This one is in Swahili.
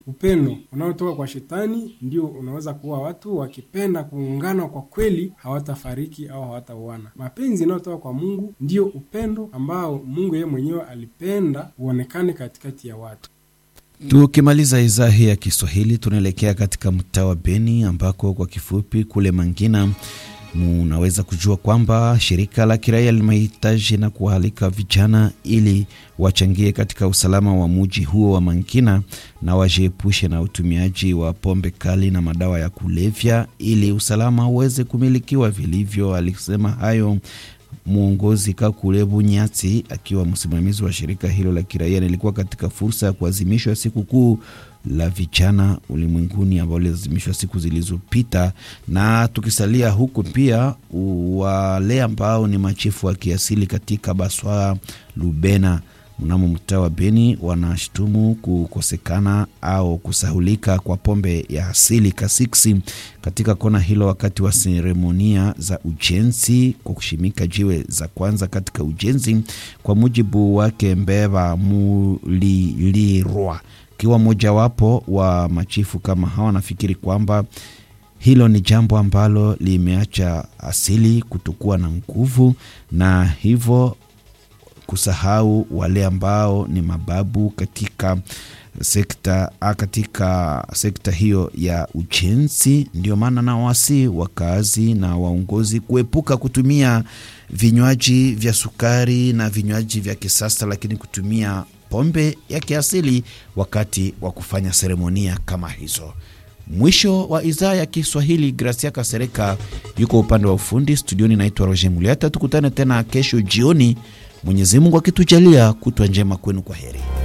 upendo unaotoka kwa shetani ndio unaweza kuwa watu wakipenda kuungana kwa kweli hawatafariki au hawatauana. Mapenzi yanayotoka kwa Mungu ndio upendo ambao Mungu yeye mwenyewe alipenda uonekane katikati ya watu. Tukimaliza idhaa hii ya Kiswahili, tunaelekea katika mtaa wa Beni ambako kwa kifupi kule Mangina munaweza kujua kwamba shirika la kiraia limehitaji na kualika vijana ili wachangie katika usalama wa muji huo wa Mangina na wajiepushe na utumiaji wa pombe kali na madawa ya kulevya ili usalama uweze kumilikiwa vilivyo. Alisema hayo mwongozi Kakule Bunyati akiwa msimamizi wa shirika hilo la kiraia. Nilikuwa katika fursa ya kuadhimishwa siku kuu la vijana ulimwenguni ambao liazimishwa siku zilizopita. Na tukisalia huku, pia wale ambao ni machifu wa kiasili katika Baswa Lubena mnamo mtaa wa Beni wanashutumu kukosekana au kusahulika kwa pombe ya asili kasiksi katika kona hilo, wakati wa seremonia za ujenzi kwa kushimika jiwe za kwanza katika ujenzi. Kwa mujibu wake Mbeva Mulilirwa akiwa mojawapo wa machifu kama hawa, wanafikiri kwamba hilo ni jambo ambalo limeacha asili kutokuwa na nguvu na hivyo kusahau wale ambao ni mababu katika sekta katika sekta hiyo ya ujenzi. Ndio maana na wasi wakazi na waongozi kuepuka kutumia vinywaji vya sukari na vinywaji vya kisasa, lakini kutumia pombe ya kiasili wakati wa kufanya seremonia kama hizo. Mwisho wa idhaa ya Kiswahili. Gracia Kasereka yuko upande wa ufundi studioni, naitwa Roger Muliata. Tukutane tena kesho jioni, Mwenyezi Mungu akitujalia. Kutwa njema kwenu, kwa heri.